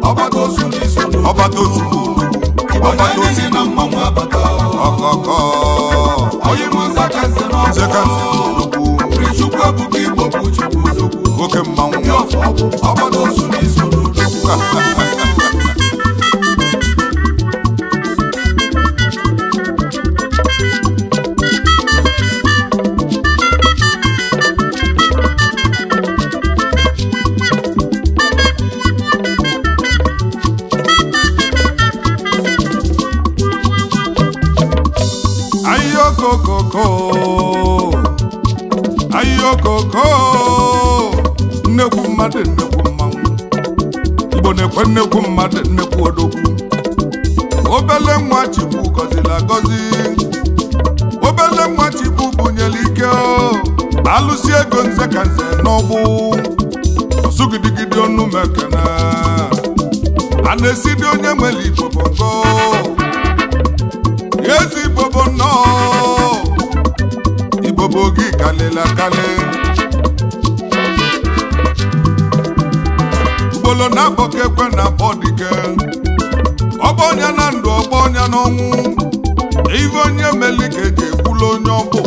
ọgbata osu n'iso ọbata ozugbo igbo na-enye na mmanwụ abata ọkọkọ onye mụ nza ka nze n'ọgbọ zekanze odogwu Chukwu ebuka igbo bụ chukwu odogwu nwoke mmanwụ ndị ọfọ ọgwụ ọgbata osu n'iso n'odogwu ayokokoko ayokoko nnekwu mmadụ nnekwu mmanwụ igbo na-ekwe nnekwu mmadụ nnekwu odogwu obele nwa chikwu gọziri agọzi obele nwa chikwu bunyere ike o. alụsi ego nze ka nze n'ọgbụ ọsụgidigidi ọnụ mekene a na-esidi onye nwere igbo bongo ezi igbobo nnọọ igbobo gị kalịla kalị ugbolo na-abọ ka ekwe na abọ dike ọgbọ ọnya na ndụ ọgbọ ọnya n'ọnwụ ive onye meli ka eji ekwula onye ọbụ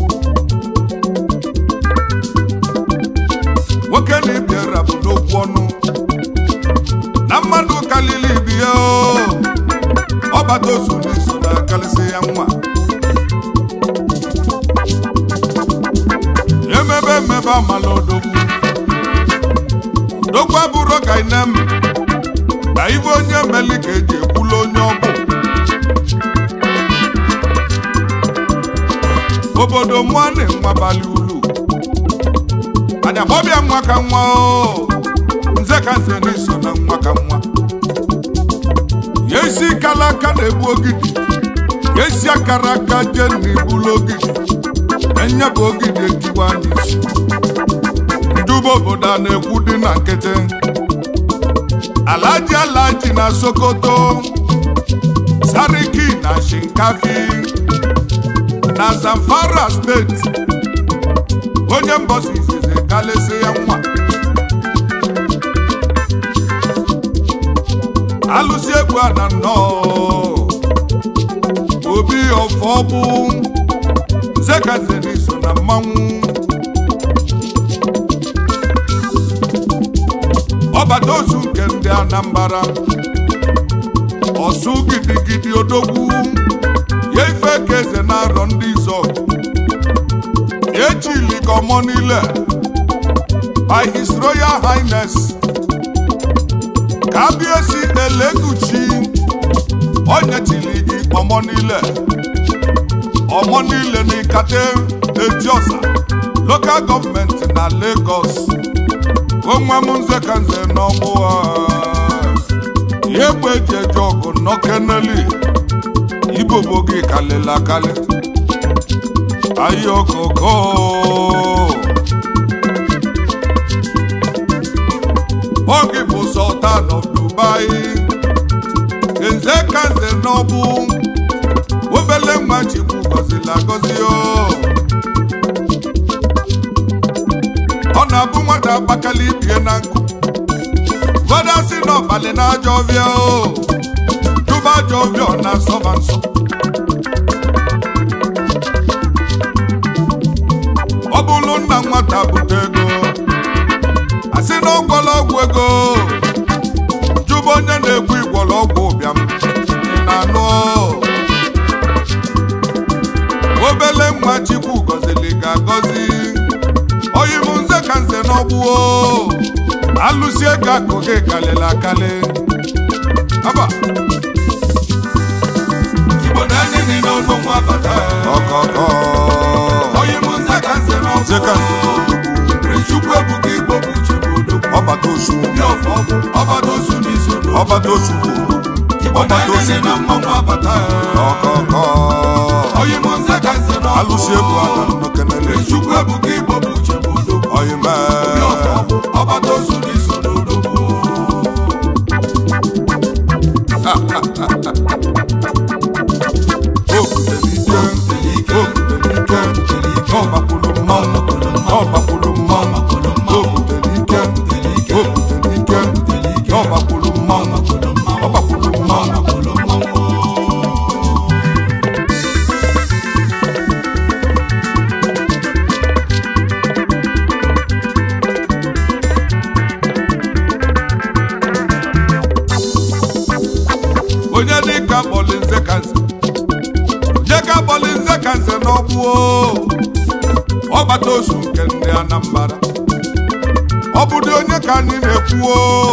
nwoke na ịbịara bụ n'okwu ọnụ na mmadụ kalili ibi ya o ọbata osu n'iso na-akalịsị ya nwa emebe emebe amala odogwu odogwu abụrụ ka inem na ive onye meli ka eji ekwula onye ọbụ obodo mụọ na-enwe abalị ulu anya gbọbịa nwa ka nwa o nze ka nze n'iso na nwa ka nwa ya esi kala aka na-egbu ogidi ya esi akara aka jee na ibulu ogidi enye bụ ogidi ekiwa anyị isi nduba obodo a na-ekwu dị na nkịtị alaji alaji na sokoto sariki na shinkafi na zamfara steeti onye mbọsi izizi kalịsị ya nwa alụsị egwu a na nnọọ obi ọfọ bụ nzekazeni so na mmanwụ ọbata ozu nke ndị anambara ọsụ gidigidi odogwu ya ife ka eze na-arọ ndị izọ echili ka ọmọ niile by his royal highness kábíyèsí elégùchì ọ̀nyẹ̀tìlì gị ọmọ niile ọmọ niile ní kate ejiosa local gọọmenti na Lagos onwe m nze ka nze n'ọgbụ ha ihe egbe eji eje ọgụ nọkeneli ibobo gị kalịla akali ayokoko oge bụ sultan of dubai nze ka nze n'ọbụ obele nwa chikwu gọzila agọzi o ọ na-abụ nwata agbakala ibie na nkụ ụfọdụ asị na ọbalị na ajọ ọbịa o jụba ajọ ọbịa ọ na-asọba nsọ ọ bụrụ nna nwata bute ego asị na ọgwọla ọgwụ ego jụba onye na-ekwu igwọrọ ọgwụ ụbịam ị na-anụ obele nwa chikwu gọzili ga-agọzi oyi m nze ka nze n'ọgbụo alụsi ego akụ gị kalịla akali aba igbo na-enye gị n'ọgbọ nwa bata ọkọkọ onye mụ nza ka nze nze ka nze n'ọgbọ Chukwu ebuka igbo bụ chukwu odogwu ọbata osu ndị ọfọ ọgwụ ọgbata osu n'iso n'odogwu ọbata osu igbo ọbata na-enye osu gị na mmanwụ abata ọkọkọ onye mụ nza ka nze n'ọgbọ alụsi egwu ada nnọkenele Chukwu ebuka igbo bụ chukwu odogwu oyi ndị mee ọfọ ọgwụ ọgbata osu n'iso n'odogwu obutelike obutelike ọbakwulu mmanwụ ọbakwulu mmanwụ obutelike obutelike ọbakwulu mmanwụ onye dịka kpọlinze ka nze onye ka kpọlinze ka nze n'ọgbụo ọgbata ozu nke ndị Anambra ọ bụdị onye ka anyị na-ekwuo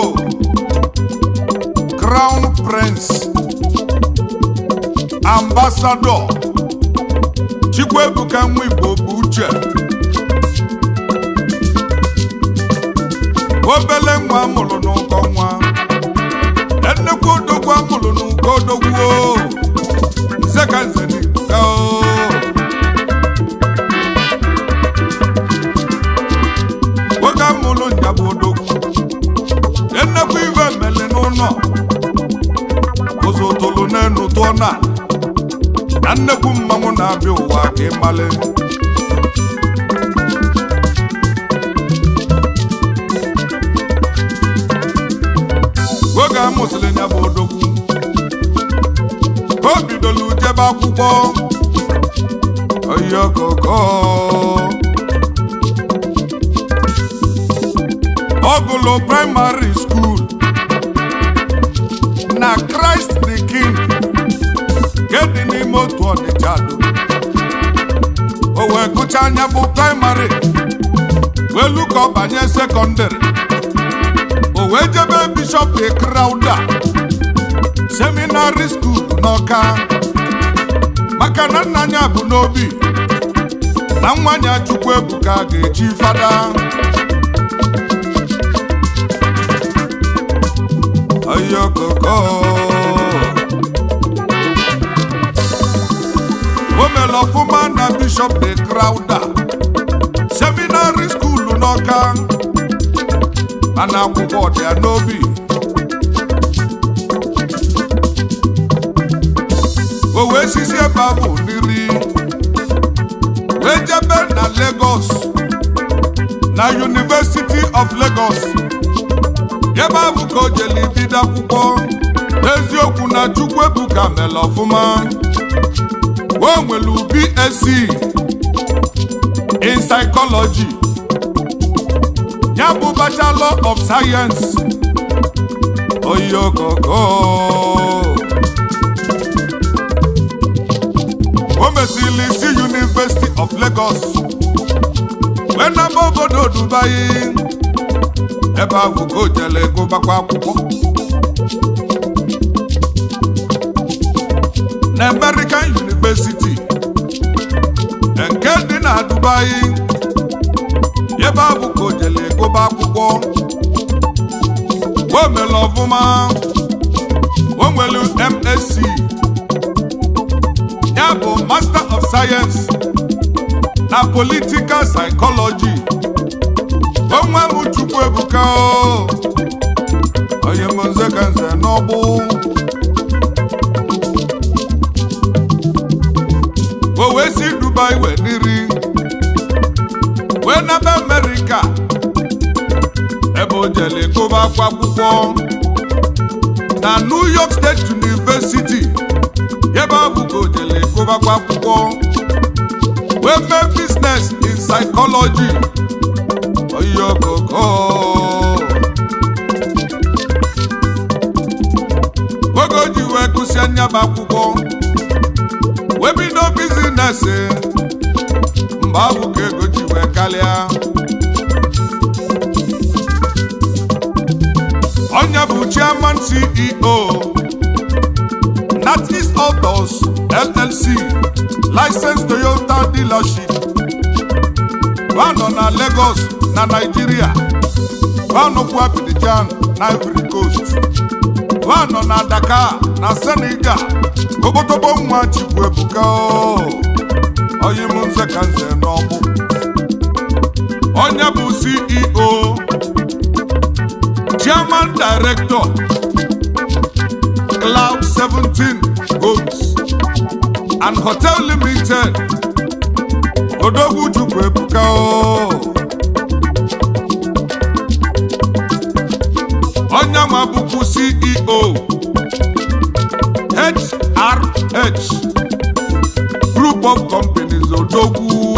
crown prince ambassador Chikwuebuka nwa Igbo bụ uche obele nwa amụrụ n'ụkọ nwa nnekwu odogwu amụrụ n'ụkọ odogwu nze ka nze n'Ibuka o oge amụrụ nya bụ odogwu nnekwu iwe mele n'ụlọ ụzọ tolu n'enu tụọ na na nnekwu mmanwụ na-abịa ụwa ka ịmale oge a mụsịrị ya bụ odogwu ka o bidolu jebe akwụkwọ oyokoko ọ gụlụ praịmarị skuul na Christ the King nke dị n'ime otu Ọnịcha do o wee gụcha anya bụ praịmarị wee lu ka ọ banye sekọndịrị o wee jebe bishọp de Crowder seminarị skuul n'Ọka maka na nna anya bụ n'obi na nwa nya Chukwuebuka ga-echi fada ayokoko o mere ọfụma na bishọp de Crowder seminarị skuulu n'Ọka mana akwụkwọ dị ya n'obi o wee sisi ebe ahụ n'iri wee jebe na Lagos na University of Lagos ebe ahụ ka o jeli bido akwụkwọ n'eziokwu na Chukwuebuka mere ọfụma o nwere BSc in psychology ya bụ bachelor of science oyokoko o mesịrị si University of Lagos wee naba obodo Dubai ebe ahụ ka o jele gụbakwa akwụkwọ na American University nke dị na Dubai ebe ahụ ka o jele gụba akwụkwọ o mere ọfụma o nwere MSc ya bụ Master of Science na Political Psychology onwe m Chukwuebuka o onye m nze ka nze n'ọgbụ o wee si Dubai wee n'iri wee naba Amerịka ebe o jele gụba akwa akwụkwọ na New York State University ebe ọ bụ ka o jele gụbakwa akwụkwọ wee mee business in psychology oyokoko oge o ji wee gụsịa nyaba akwụkwọ wee bido bizines mgbe ahụ ka ego ji wee karịa onye bụ chairman CEO Natis Autos LLC licensed Toyota dealership wa nọ na Lagos na Nigeria wa nọkwa Abidjan na Ivory Coast wa nọ na Dakar na Senegal obotobo nwa Chukwuebuka o onye m nze ka nze n'ọgbụ onye bụ CEO Chairman Director Cloud 17 Homes and Hotel Limited Odogwu Chukwuebuka o onye nwa bụkwu CEO HRH Group of Companies Odogwu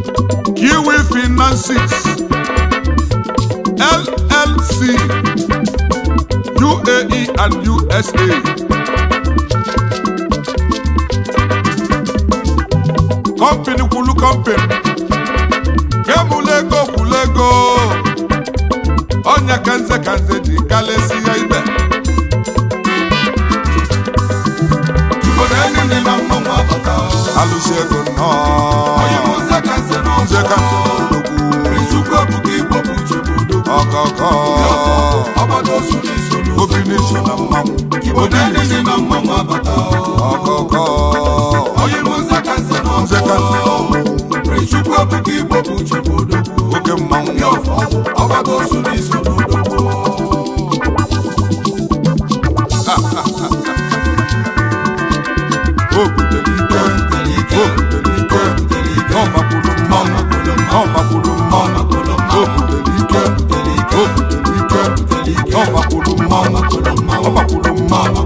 Kiwi Finances LLC UAE and USA. Company kwulu company. Kemulego kwulego. Ọnya kanze kanze ji kalesi ya ibe. Igbo na-enye ndị na mmanwụ abata Alụsi ego nnọọ. onye bụ nze ka nze na Nze ka nze odogwu. Chukwu ebuka Igbo bụ uche bụ odogwu Ọkọkọ. ọgbada osu na-eso Obi n'iso na mmanwụ. Igbo na-enye ndị na mmanwụ abata Ọkọkọ. onye bụ nze ka nze na Nze ka nze Chukwu ebuka Igbo bụ uche bụ odogwu Oke mmanwụ. ndị ọfọ ọgbada osu na-eso n'odogwu O butere ike. O butere ike. Ọ gbakwuru mmanwụ. Ọ gbakwuru mmanwụ. O butere ike. O butere ike. Ọ gbakwuru mmanwụ. Ọ gbakwuru mmanwụ.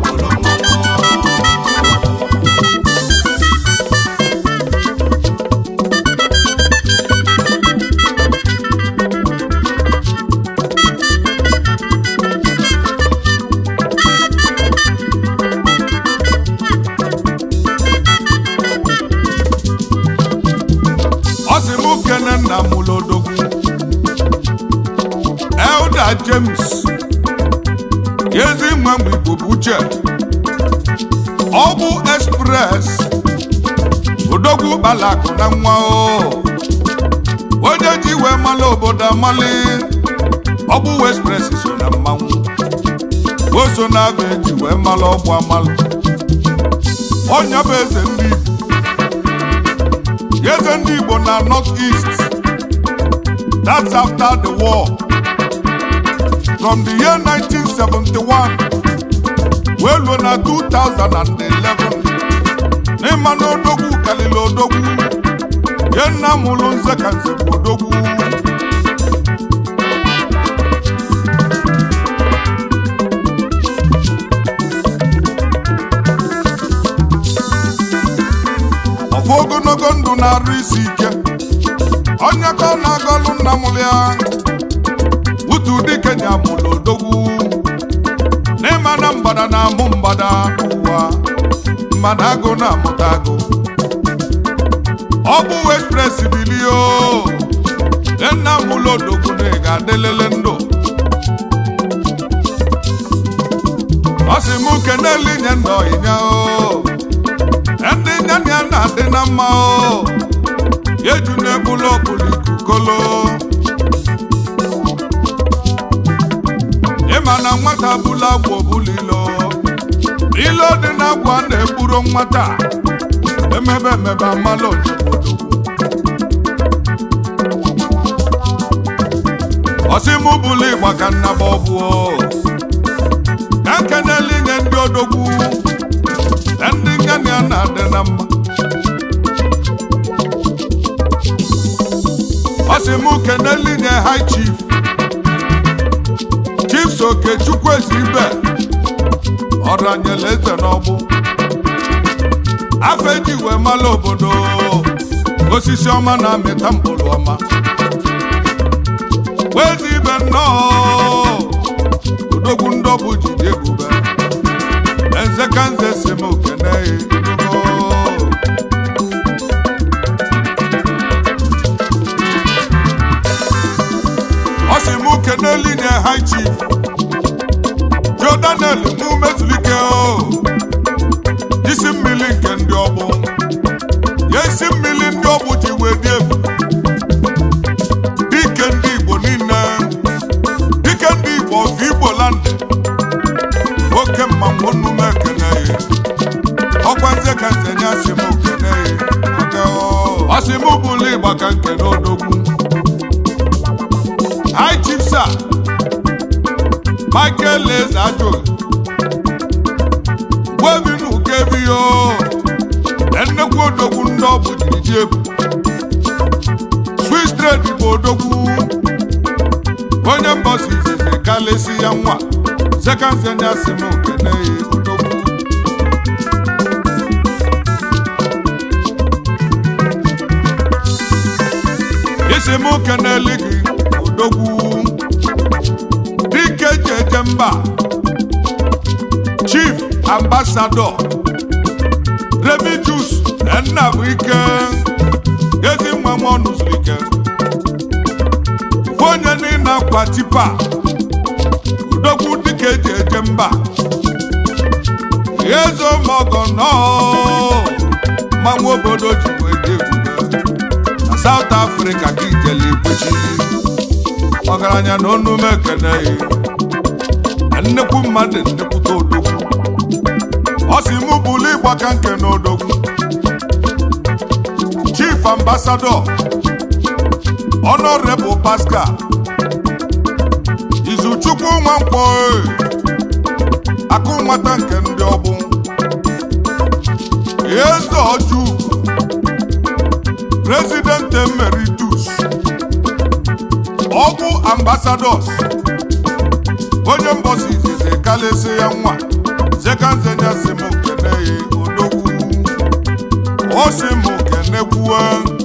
Ọ sị mụ kene nna m lodogwu. Elda James. Ezi nwa mgbe Igbo bụ uche. Ọ bụ Express. Odogwu kpalakụ na nwa o. Onye ji wee mala obodo amali. Ọ bụ Express so na mmanwụ. O so na abụ eji wee mala ọgbụ amalụ. Ọnya bụ eze ndị Igbo. eze ndị Igbo na North East. That's after the war. From the year 1971 wee luo na 2011 n'ịma na odogwu kalili odogwu ye nna m ụlụ nze ka nze bụ odogwu ọfụ ogologo ndụ na-arụ isi ike onye ka ọ na-agọlụ nna m ya utu dike nya mụlụ odogwu n'ịma na mgbada na-amụ mgbada ụwa mgbada agụ na-amụta agụ ọ bụ express bilio nna m ụlọ odogwu na ị ga-adịlele ndụ ọ sị m kenele inye ndụ ịnya o ndị nyanya ya na-adị na mma o eju na-egbulu okpulu ikukolo ịma na nwata bụla agwa obulilo ilo dị na agwa na-egburo nwata emebe emebe amala onyebodo ọsịmụ bụlụ ịgba ka nnaba ọbụo ka kenele inye ndị odogwu ndị ngani a na-adị na mma ọ sị m kenele inye high chief chief soke chukwu ezi ibe ọranyela eze n'ọgbụ afọ eji wee mala obodo osisi ọma na-amịta mkpụrụ ọma wezi ibe nnọọ odogwu ndọbụ jide ebube Nze ka nze si m kene inugo ọ sị m kene linye high chief Joe Daniel mụ mezulike o isi mmiri nke ndị ọgbụ ya isi mmiri ndị ọgbụ ji wee dị ebu dike ndị Igbo niile dike ndị Igbo of Igbo land oke mmanwụ onume ekene ya ọkwa nze ka nze nye asị m okene ya ọsị m bụlụ ịgba ka nkene odogwu high chief sir michael eze ajụ gwebinu kebiyo nnekwu odogwu ndị ọ bụ jiri dị ebu swiss trade bụ odogwu onye mbọsi izizi kalesi ya nwa sekanzenye asị m okene ya odogwu isi m keneli gị odogwu dike ji eje mba ambassador Remigius Nnabuike ezi nwa m ọnụ zuru ike Ofu onye niile akwa tipa udogwu dịka eji eje mba eze ụmụọgọ nọọ mmanwụ obodo ji wee dị ebube na South Africa ka ijele ikwechi ọgaranya na onume ekene na nnekwu mmadụ nnekwute odogwu ọ si mụ bụlu ịgbaka nke na odogwu chief ambassador honorable pascal izuchukwu nwankwọ akụ nwata nke ndị ọgbụ eze ọjọọ president emeritus ọgwụ ambassadors onye mbọsi izizi kalesi ya nwa zekanzenya si m kene ya odogwu o si m kenekwuwe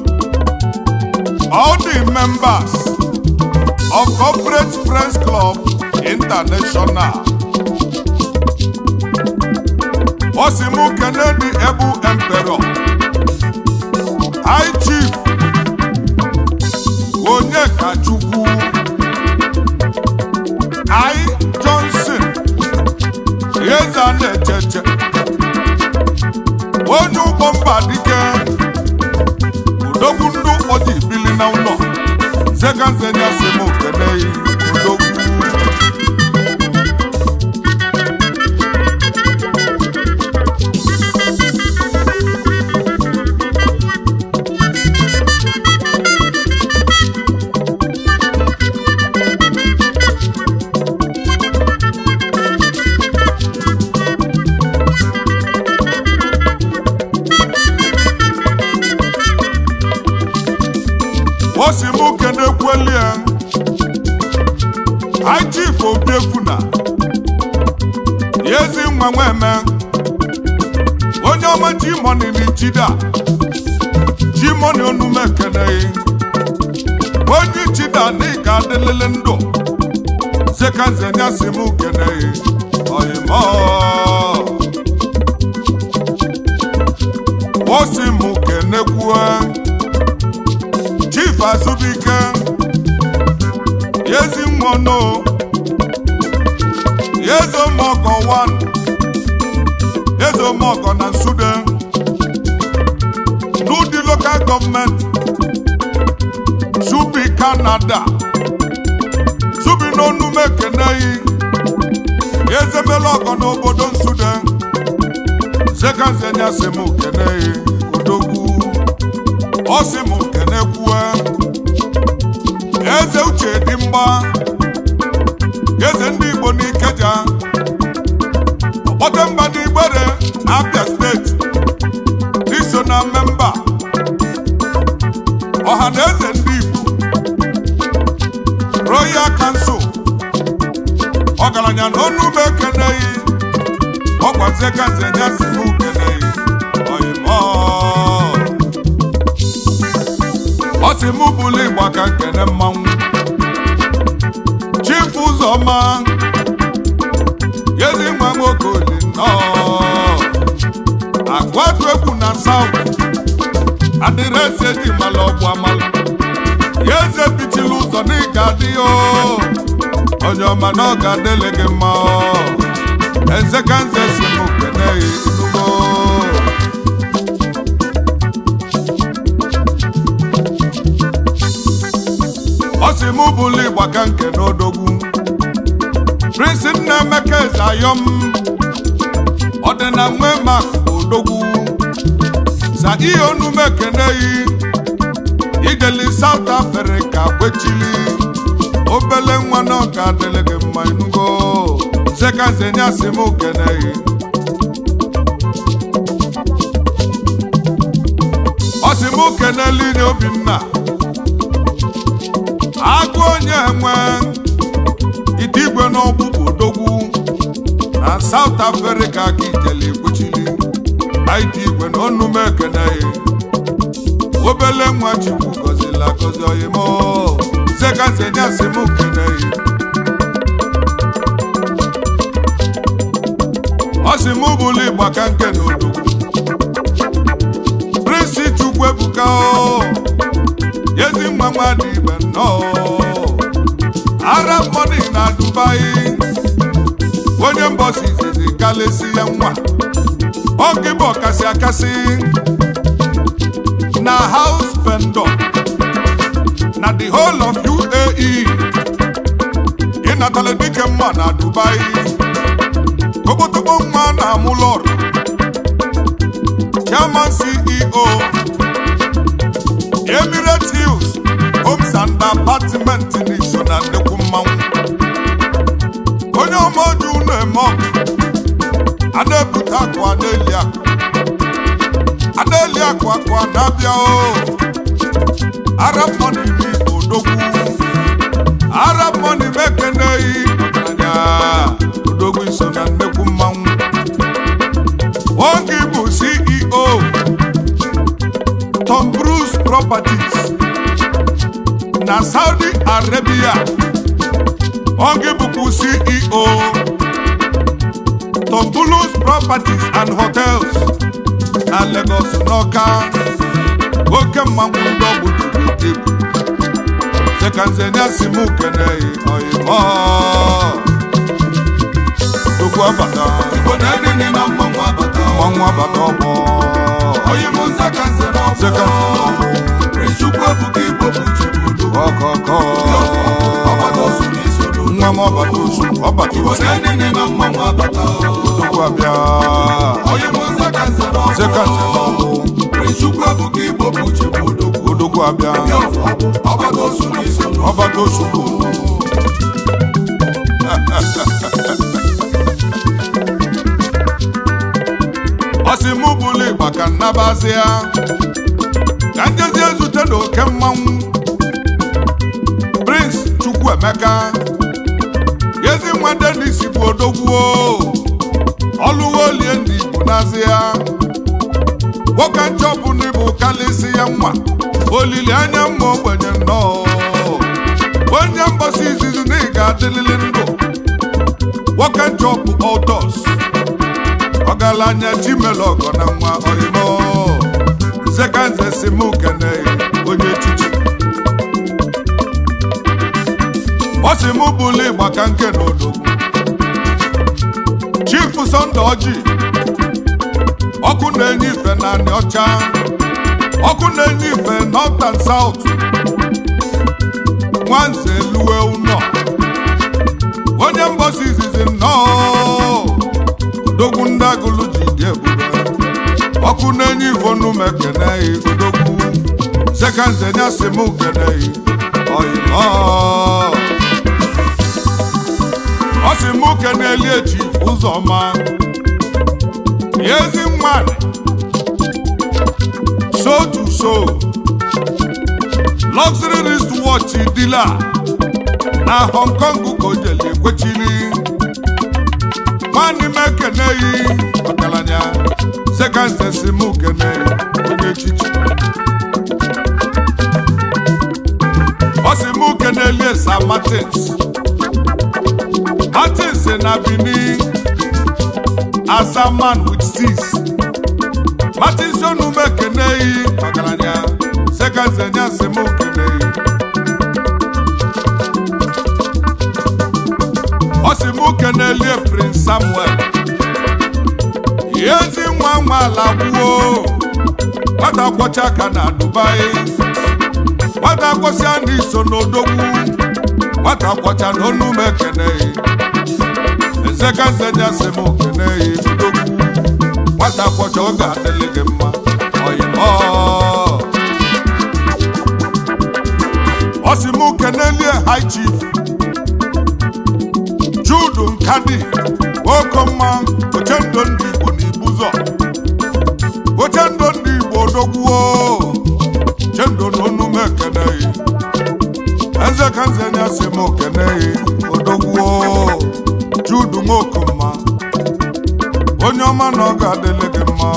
all the members of corporate friends club international o si m kene the able emperor high chief onyekachukwu I Johnson eze a na-echeche onye ụgbọ mba dike udogwu ndị ụfọdụ ibili na ụlọ zeganzenya si m keneyi udogwu o si m kenekwelie High Chief Obiefuna ezi nwa nweme onye ọma Jimoni n'Ichida Jimoni onume keneghị onye Ichida n'ịga adịlele ndụ zekanzenya si m keneghị oyimo o si m kenekwue chief azụbike yezi nwono yezomọgọ 1 yezomọgọ na nsude n'ụdị lokal gọọmenti subi kanada subi n'onume keneyi yezemela ọgọ n'obodo nsude zekanzenya si m keneyi odogwu ọ sị m kenekwue eze uche dị mgba eze ndị igbo n'ikeja ọkpọte mba n'igbere na abia steeti iso na mmemba ọha na eze ndị igbo royal kansụl ọgaranya na onume keneghị ọgwazie kanzenya si m keneghị oyimo ọ sị mụ bụlụ ịgba ka nkene mmanwụ chief ụzọma yezi nwa nwoke oli nnọọ agwatu egwu na saut adịrịsị eji mala ọgwụ amala ya eze bitili ụzọ na ịga adị o onye ọma na ọ ga-adịle gị mma eze ka nze si m kene inugo ọ sị mụ bụlụ ịgba ka nke n'odogwu prince nnaemeka eze ayọm ọdịna nwe mak odogwu sa ihe onume keneyi ideli south africa kwechili obele nwa na ọka adịlị gị mma inugo sekazenya si mụ keneyi ọ sị mụ keneli nye obinna agụ onye nwe ite igwe n'ọgbụgbụ odogwu na South Africa ka ijele ekpuchili ite igwe na onume ekeneghị obele nwa chukwu gọzila gọzi oyimo sekazenya si m keneghị ọ sị m ka nke na odogwu prịnsị chukwu ebuka o ezi nwa nwa dị igbe nnọọ ara mmadụ na dubai onye mbọsi izizi kalesi ya nwa oge bụ ọkasị akasị na house vendor na the whole of uae ịnatala dike mma na dubai tokpotokpo nwa na amụlọr chairman ceo Emirates Hills Homes and Apartment n'iso na nnekwu mmanwụ onye ọmaoji unu eme ọgụ ana-ebute akụ ana-eli akụ ana-eli akụ akụ a na-abịa o Arab money mi odogwu Arab money mekeneghị ọgaranya odogwu iso na nnekwu mmanwụ oge bụ CEO Tom Cruise Properties na Saudi Arabia oge bụkwa CEO Tom Cruise Properties and Hotels na Lagos n'Ọka oke mmanwụ ndị ọgbụ juru ebu sekanzenia si mụ keneghị oyimo tukwu abata Igbo na-enene na mmanwụ abata mmanwụ abata ọgbọ onye mụ nza ka nze na sekanzenia ọgbọ ọgbụ Chukwu ebuka Igbo bụ Chibudu ọkọkọ ọgbata osu n'isoro nwa m ọbata osu ọbata Igbo osu na-enene na mmanwụ abata tukwu abịa onye mụ nza ka nze na ọgbọ sekanzenia ọgbụ Chukwu ebuka Igbo bụ Chibudu odogwu abịa ọgbata osu n'isoro ọbata osu bụ ọsị mụ bụlụ ịgba ka nnabazịa ka njezi ezute na oke mmanwụ prince chukwuemeka ezi nwa denis bụ odogwuo ọlụwo olie ndị igbo n'azịa nwoke nchọpụ n'ịbụ kalịsị ya nwa olileanya mma ogbenye nnọọ onye mgbasa izizi na ị ga-adịlịlị ndụ nwoke nchọpụ odos ọgaranya chimelọgọ na nwa oyimo nzekanze si mụ kene onye echichi ọ si mụ bụlụ ịgba ka nke na odogwu chief sọnde ọjị ọkụ na-enye ife na anị ọcha ọkụ na-enye ife north and south nwanze eluwe ụnọ onye mgbasa izizi nnọọ odogwu ndị agụlụ ji dị ebube ọkụ na-enye ivonu m ekeneghị odogwu sekanzenya si m keneghị oyimo ọ si m keneli echi ụzọma ezi nwanyị so to so luxury wristwatch dealer na hong kong ka o jeli ekwechili nwanne m ekeneghị ọgaranya sekanzesi m keneghị onye echichi ọ si m kenelie sa martins martins na benin as a man with six martins onume keneghị ọgaranya sekanzenya si m keneghị ọ si m kenelie prince samuel ezi nwa nwa ala gwuo nwata kwọcha aka na dubai nwata kwọsịa n'iso n'odogwu nwata kwọcha na onu m ekeneghị nzekanzenya si m keneghị odogwu nwata kwọcha ọ ga-adịlị gị mma oyimo ọ si m kenelie high chief judu nkadi nwokomma ochendo ndị igbo na ibuzọ ochendo ndị igbo odogwuo chendo na onu m ekeneghị eze ka nzenya si m keneghị odogwuo judu nwokomma onye ọma na ọ ga-adịlị gị mma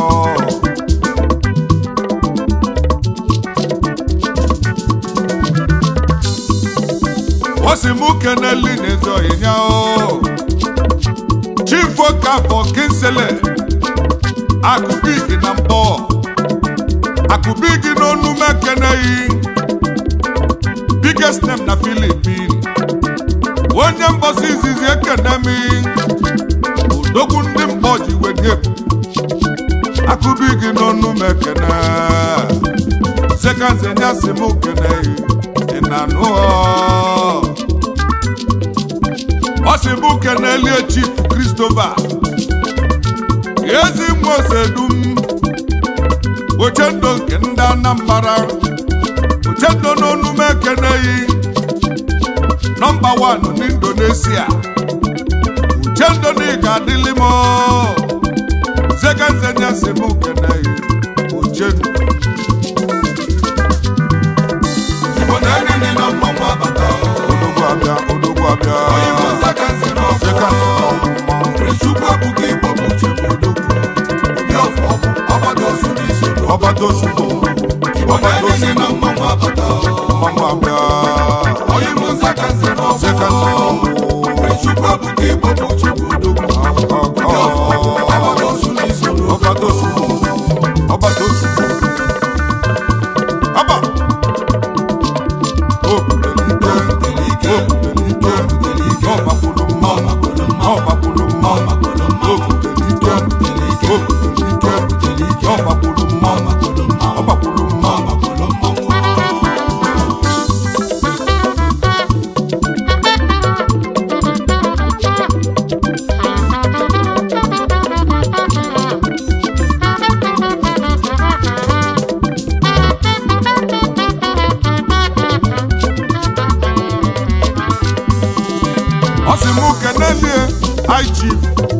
o si m keneli n'ezoghị nya o chief okafọ kinsele akụbigi na mbọ akụbigi n'onu m ekeneghị biggest name na Philippine onye mbọsi izizi ekene m odogwu ndị mkpọ ji wedie akụbigi n'onu m ekene sekanze nyasị m keneghị ị na-anụ ọ ọ sị m kenelie chief Christopher ezi nwa osedum ochendo nke ndị Anambra ochendo n'onu m ekeneghị nọmba wan n'Indonesia uchendo na ị ga-adịlị m zekanze nyasị m keneghị ochendo Igbo na-enye ndị na mmanwụ abata odogwu abịa odogwu abịa onye bụ nzakansi n'ọfọ zekanze n'ọgwụ mmanwụ Chukwu abụghị Igbo bụ Chukwu odogwu obi ọfọ ọfọ ọgbada osu n'isi odogwu ọbata ozugbo Igbo na-enye ndị na mmanwụ abata mmanwụ abịa onye bụ nzakansi n'ọfọ zekanze n'ọgwụ Chukwu abụghị Igbo bụ Chukwu odogwu obi ọfọ ọfọ ọgbada osu n'isi odogwu ọbata ozugbo ọbata ozugbo ọba obudelite obudelite n'ọmakwulu mma n'ọmakwulu mma obudelite obudelite n'ọmakwulu mma ọmakwulu mma ọ sị mụ kenelie IG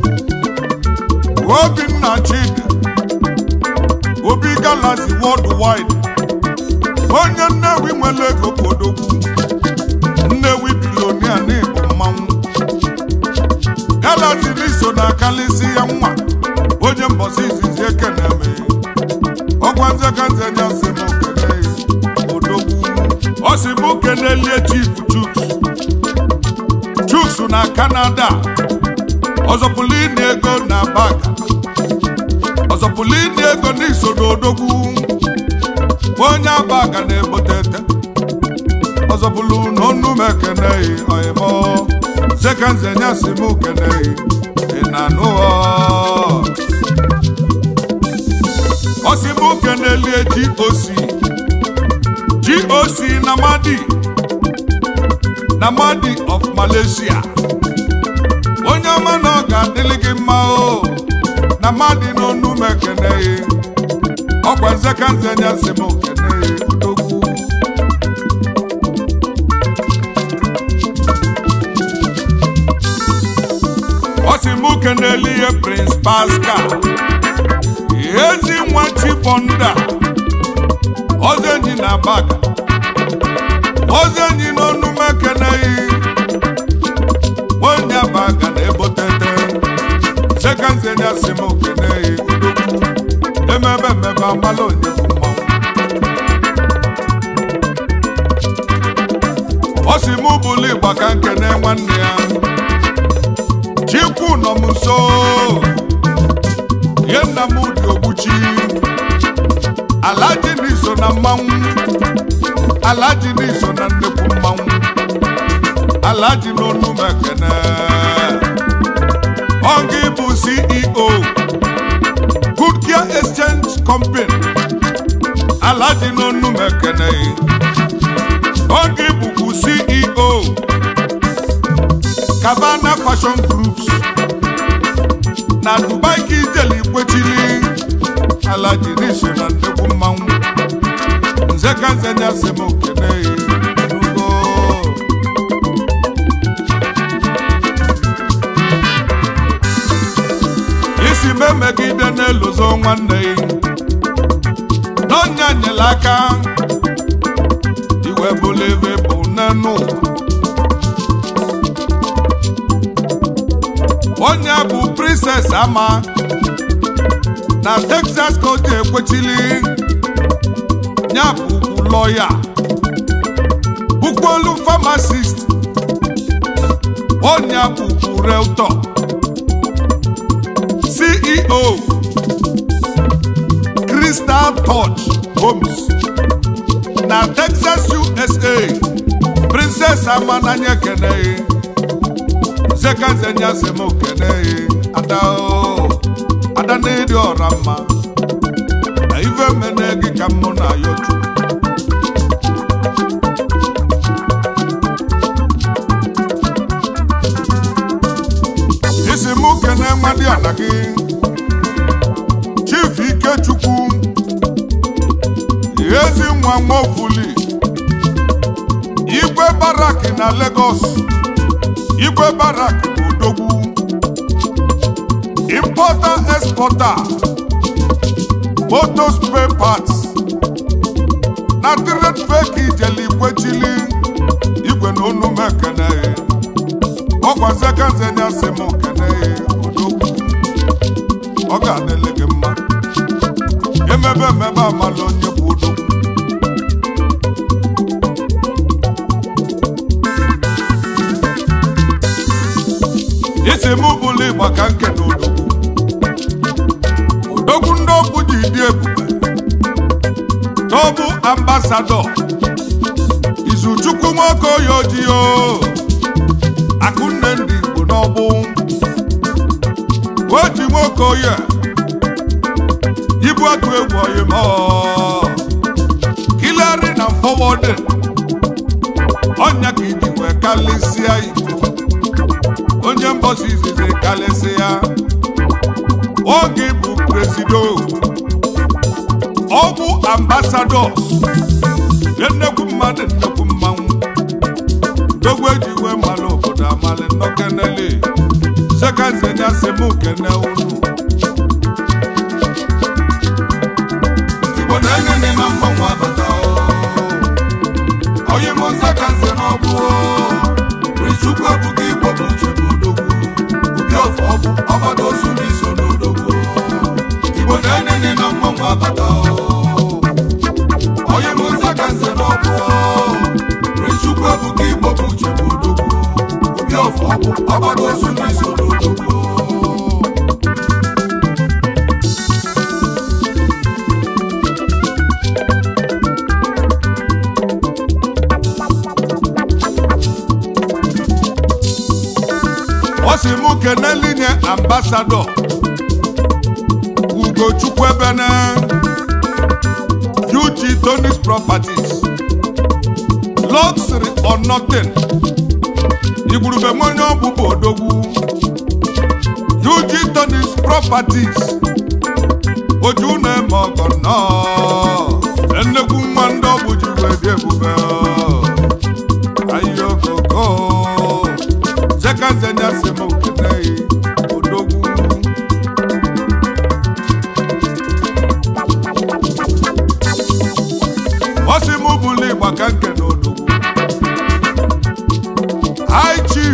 Obinna Chidi Obi Galaxy Worldwide onye Nnewi nwere ego kodogwu Nnewi bilonia n'ịbụ mmanwụ Galaxy n'iso na akalịsị ya nwa onye mbọsị izizi ekene me ọgwa nzekanze nya sị mụ kene odogwu ọ sị mụ kenelie Chief Chuks Chuks na Canada ọzọpụlụ ịnị ego na baga ọzọpụlụ ịnị ego n'iso n'odogwu onye abaga na-egbotete ọzọpụlụ n'ọnụ m ekeneghị ọyịmọ sekanze nyasị m keneghị ị na-anụ ọ ọsị m kenelie GOC GOC na Madi na Madi of Malaysia onye ọma na ọ ga-adịlị gị mma o na Madi n'onu m ekeneghị ọkwa nzekanze nyasị m keneghị odogwu ọ sị m keneli ihe Prince Pascal ezi nwa Chibonda ozenyi na baga ozenyi n'onu m ekeneghị onye baga na-ebotete sekanze nyasị m keneghị odogwu emebe mmebe amala onye bụ mmanwụ ọ sị m bụlụ ịgba ka nkene nwanne ya chikwu nọ m nso ihe nna m dị ogbuchi alaji n'iso na mmanwụ alaji n'iso na nnekwu mmanwụ alaji n'onu m ekene ọ gị bụ ceo good care exchange company alaji n'onu m ekene ọ gị bụkwu ceo Cabana Fashion Groups na Dubai ka ijele ikwechili ala jiri so na nnekwu mmanwụ nze ka nze nyasị m okene ugo isi m emegide n'eluzo nwanne ya n'ọnya nyela aka iwe bụla ebe bụ n'enu onye bụ princess ama na texas ka o ji ekwechili ya bụ ugwu lọya bukwolu pharmacist onye bụ ugwu realtor ceo Crystal Touch Homes na Texas USA Princess Amananya Kene Zekanzenya Semo Kene Ada o Ada n'ịdị ọra mma na ife mene gị ka mụ na ya otu isi mụ kene nwadị ala gị Chief Ikechukwu ezi nwa nwofuli igwe barak na Lagos igwe barak bụ odogwu importer exporter motor spare parts na trade fake ijele ikwechili igwe na onu mekene ọkwa sekenzenya si m kene odogwu ọ ga-adịlị gị mma emebe emebe amala onye bụ odogwu isi m bụla ịgba ka nke na odogwu odogwu ndị okwu ji dị ebube tobu ambasadọ izuchukwu nwoke oyi ojii o akụnne ndị igbo n'ọgbụ oji nwoke oyi ibu atụ egwu oyi ma kilari na fọwọdị ọnya ka iji wee kalịsịa igbo onye mbọsi izizi kalịsịa oge bụ presido ọgwụ ambasadọs nnekwu mmadụ nnekwu mmanwụ dogwu eji wee mmalụ obodo amalị nnọkenele sekazenya semu kene unu Igbo na-enye ndị na mgbanwe abata o. Onye Mụnza ka nze n'ọgwụ o. Richukwu ebuka Igbo bụ uche bụ odogwu. Obi ọfọ ọgwụ ọgbada osu n'iso n'odogwu o. Igbo na-enye ndị na mgbanwe abata o. Onye Mụnza ka nze n'ọgwụ o. Richukwu ebuka Igbo bụ uche bụ odogwu. Obi ọfọ ọgwụ ọgbada osu n'iso n'odogwu o. ọ sị mụ kenelinye ambasadọ ugochukwu ebene UG Tonis Properties luxury or nothing igwurube m onye ọbụbụ odogwu UG Tonis Properties oju na-eme ọgọ nnọọ nnekwu nwa ndị ọgbụ ji wee dị ebube ayokoko zekanzenya sema ukenei odogwu ọsị mụ bụlụ ịgba ka nke na odogwu high chief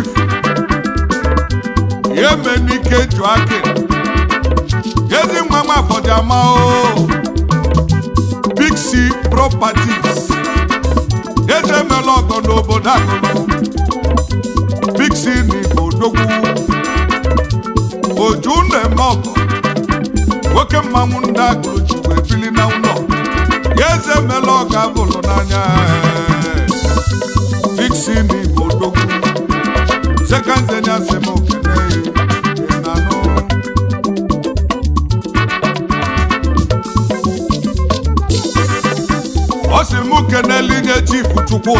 yemenike juake ezi nwa nwa afọdịama o big c properties eze emela ọgọ n'obodo akụrụ big c n'igbo odogwu oju na-eme ọgọ nwoke mmanwụ ndị agụrụ chukwu ebili na ụlọ ya eze emela ọgọ abụlụ n'anya big c n'igbo odogwu sekanzenya sem okene ịnanụ ọ sị mụ kenelinye chief chukwu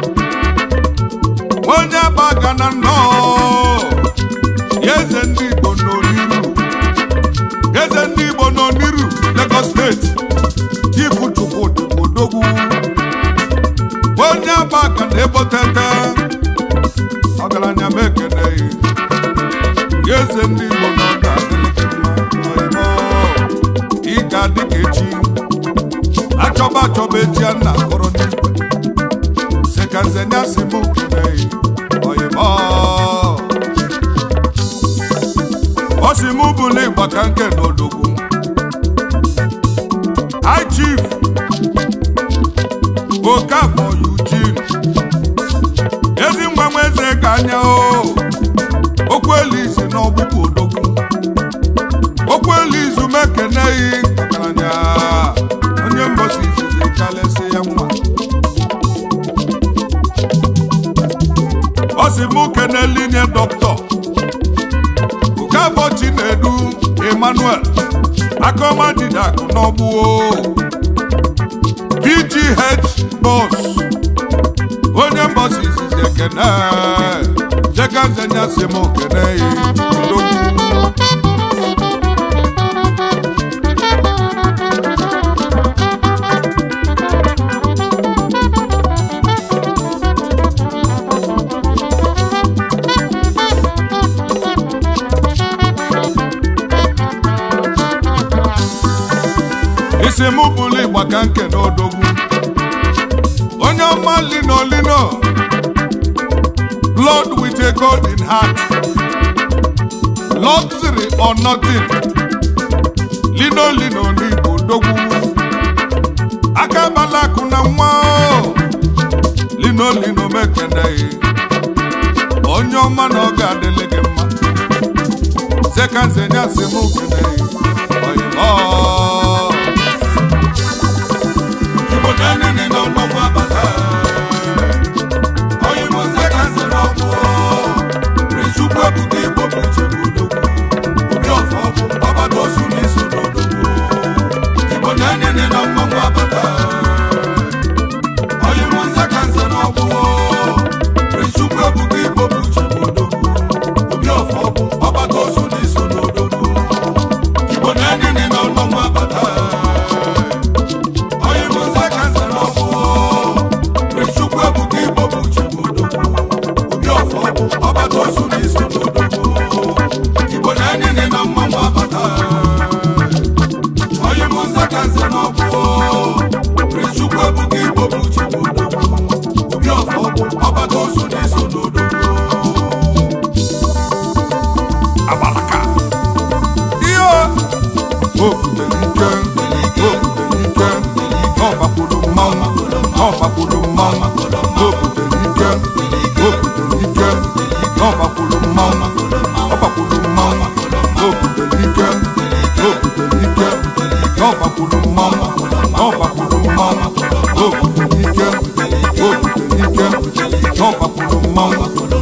onye agbaga na nnọọ ya eze ndị igbo n'oniru eze ndị igbo n'oniru lagos steeti chief chukwu odogwu onye agbaga na ebotete ọgaranya m ekeneghị ya eze ndị igbo na ọ ga-adịrị gị mma ọyịmọ ị ga-adị ka echi achọba achọba echi a na-akọrọ n'igwe sekanzenya si mụ keneghị ọyịmọ ọ si mụ bụlụ ịgba ka nke na odogwu high chief okafọ eugene ezi nwa nwa eze ka anya o okwu elu isi na ọgbụgbụ odogwu okwu elu izu mekeneghị ọgaranya ọ sị mụ kenelinye dọkịta Okafọ Chinedu Emmanuel akọma didakụ n'ọgbụo PGH bọs onye mbọsi izizi ekene jekanzenya si m kene ya odogwu isi m bụrụ ịgba ka nke n'odogwu onye ọma lino lino blood with a golden heart luxury or nothing lino lino n'igbo odogwu aka bala akụ na nwa o. lino lino mekeneghị onye ọma na ọ ga-adịlị gị mma zekanzenya si m keneghị oyimo Igbo na-enene na mmanwụ abata onye bụ nze ka nze n'ọgwụ Chukwu ebuka Igbo bụ chebe odogwu obi ọfọ bụ ọgbata osu n'iso n'odogwu Igbo na-enene na mmanwụ abata onye bụ nze ka nze n'ọgwụ Chukwu ebuka Igbo bụ chebe odogwu obi ọfọ bụ ọgbata osu n'iso n'odogwu Igbo na-enene na mmanwụ abata onye bụ nze ka nze n'ọgwụ Chukwu ebuka Igbo bụ chebe odogwu obi ọfọ bụ ọgbata osu n'iso n'odogwu Igbo na-enene na mmanwụ abata onye bụ nze ka nze n'ọgwụ Chukwu ebuka Igbo bụ chebe odogwu obi ọfọ bụ ọgbata osu n'iso n'odogwu agbalaka ihe obutere ike obutere ike ọgbakwuru mmanwụ ọgbakwuru mmanwụ obutere ike obutere ike ọgbakwuru mmanwụ ọgbakwuru mmanwụ obutere ike obutere ike ọgbakwuru mmanwụ ọgbakwuru mmanwụ obutere ike obutere ike ọgbakwuru mmanwụ